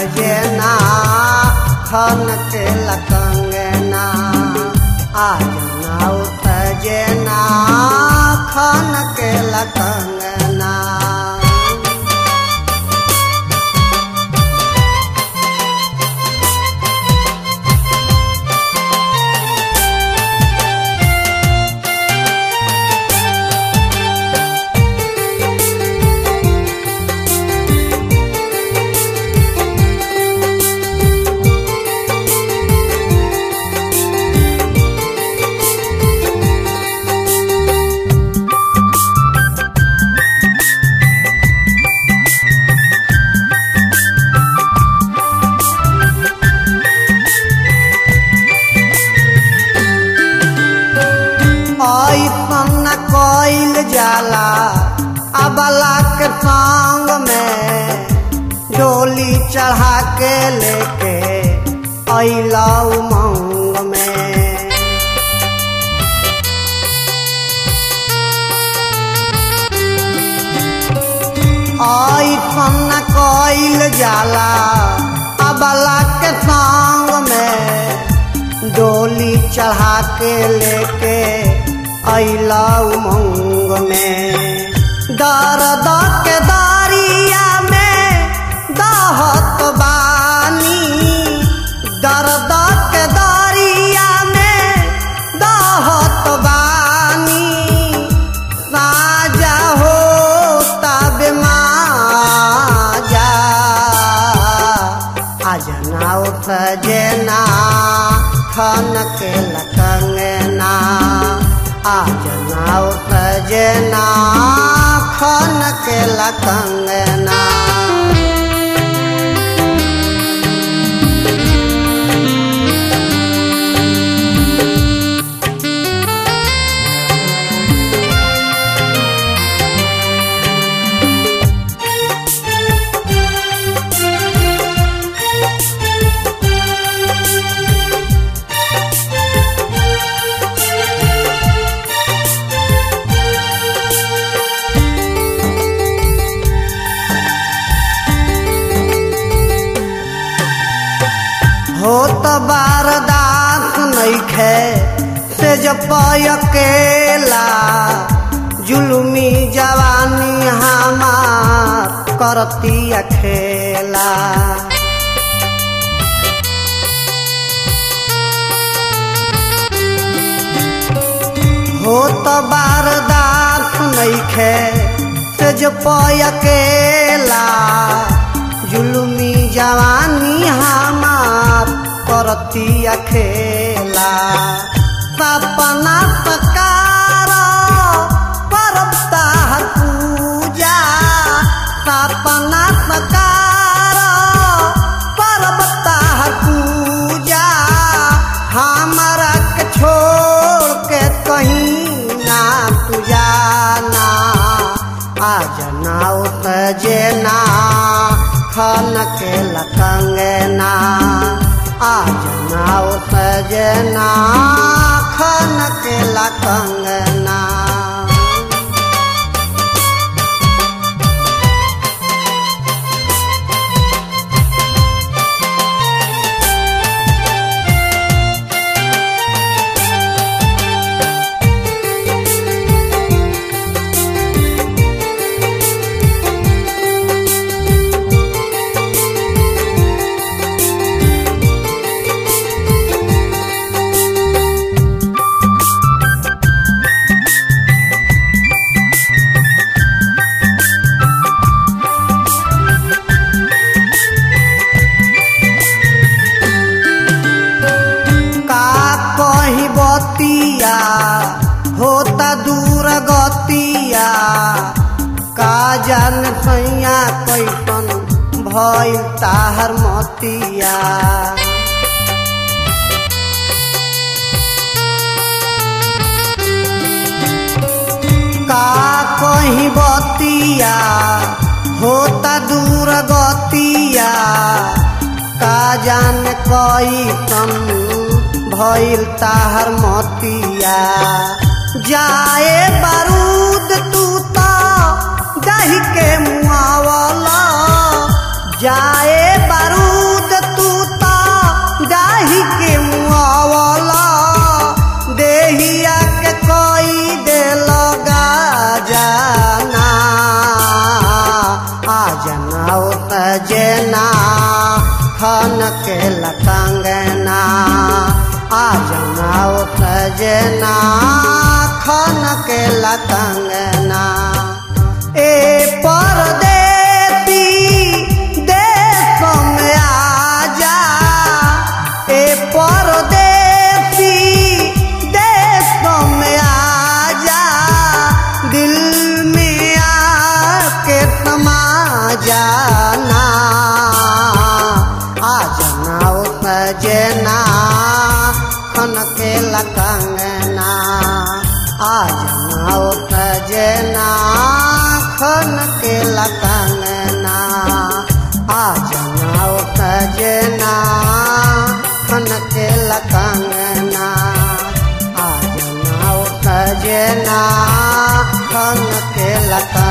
सजना खन के लकंगना आज नाउ सजना खन के लकंगना ऐसन कइल जाला अबला के संग में डोली चढ़ा के लेके अइला उमंग में ऐसन कइल जाला अबला के संग में डोली चढ़ा के लेके अइला उमंग में दर्द के दारिया में दहत बानी दर्द के दारिया में दहत बानी साजा हो तब माजा अजनाओ सजना खन के लकंगना आजनाओ सजना खन के लकंगना हो तो बारदास नइखे से जब अकेला जुलमी जवानी हमार करती अखेला हो तो बारदास नइखे से जब अकेला जुलमी जवानी हमार करती अखेला सपना सकार करता हर पूजा सपना सकार करता हर पूजा हमारा के छोड़ के कहीं ना तू जाना आज नाउ सजना खन के लकंगना आज नाउ सजना खन के लकंगना का कही बतिया होता दूर गतिया का जान सैया कैसन भइल ताहर मतिया का कही बतिया होता दूर गतिया का जान कैसन भइल ताहर मतिया जाए बारूद तू तो दही के मुआवला जाए बारूद खन के लकंगना आ जनाओ सजना खन के लकंगना ए परदेती देश में आजा ए परदेती देश में आजा दिल में आके समा जाना आ जाना ओ सजना खन के लकंगना आ जाना ओ सजना खन के लकंगना आ जाना ओ सजना खन के लकंगना आ जाना ओ सजना खन के लकंगना